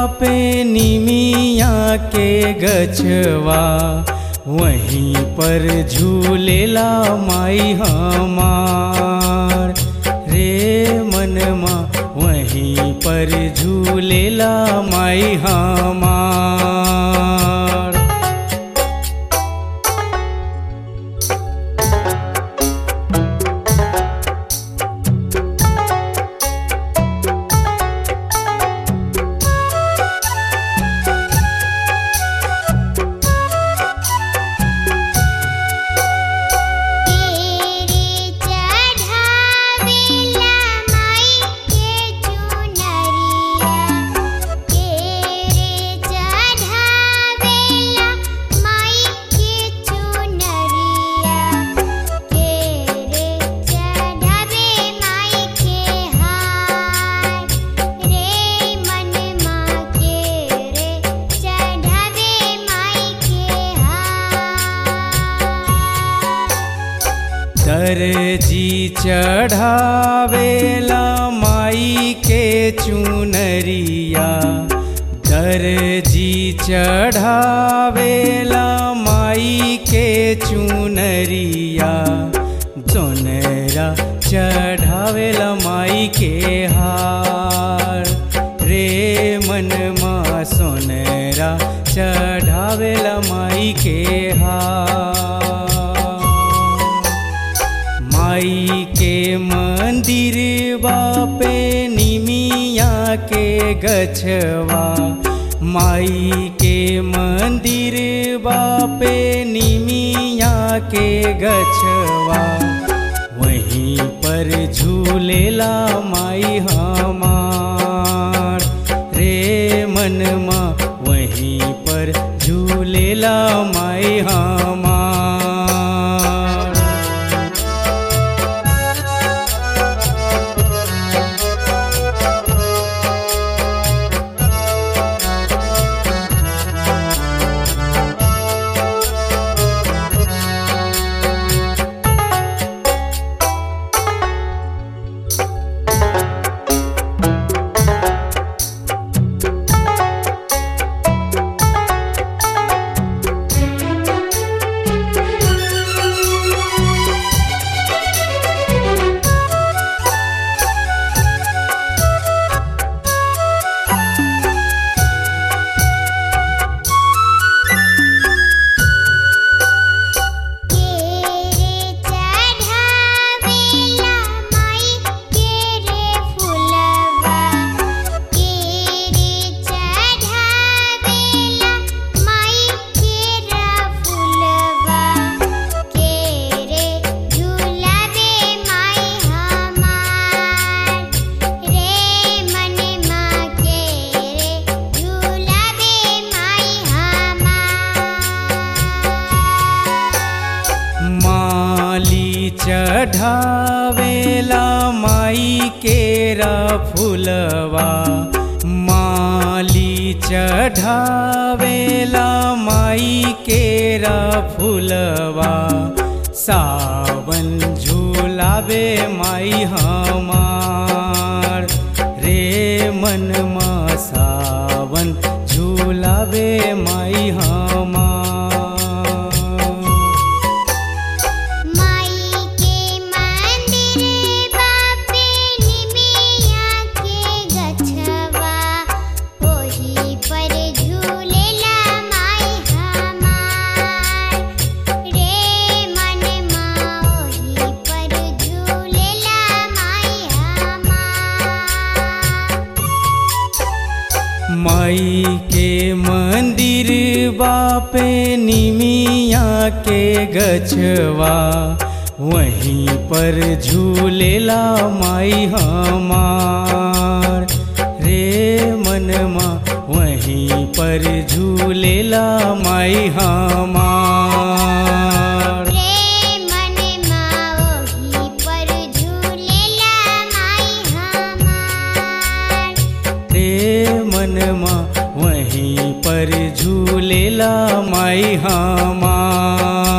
पे निमिया के गछवा वहीं पर झूलेला माई हमार रे मनमा वहीं पर झूलेला माई हमार तेरे चढ़ावेला माई के चुनरिया तेरे चढ़ावेला माई के चुनरिया तेरे चढ़ावे माई के हार रे मन माँ के रे चढ़ावे माई के हार दर्जी चढ़ावेला माई के चुनरिया दर्जी चढ़ावेला माई के चुनरिया जोनरा चढ़ावेला माई के हार रे मन माँ सोनरा चढ़ावेला माई के हार माई के मंदिर पे निमिया के गछवा माई के मंदिर पे निमिया के गछवा वहीं पर झूलेला माई हमार रे मनमा वहीं पर झूलेला माई हमार तेरे चढ़ावेला माई केरे फुलवा तेरे चढ़ावेला माई केरा फुलवा केरे झूलावे माई हमार रे मन माँ केरे झूलावे माई हमार माली चढ़ावेला माई केरा फुलवा माली चढ़ावेला माई केरा फुलवा सावन झूलावे माई हमार रे मनमा सावन झूलावे माई हमार माई के मंदिर बापे निमिया के गछवा ओही पर झूलेला माई हमार रे मन माँ ओही पर झूलेला माई हमार माई के मंदिर बापे निमिया के गछवा वहीं पर झूलेला माई हमार रे मनमा वहीं पर झूलेला माई हमार रे मन माँ ओही पर झूलेला माई हमार रे मनमा वहीं पर झूलेला माई हमार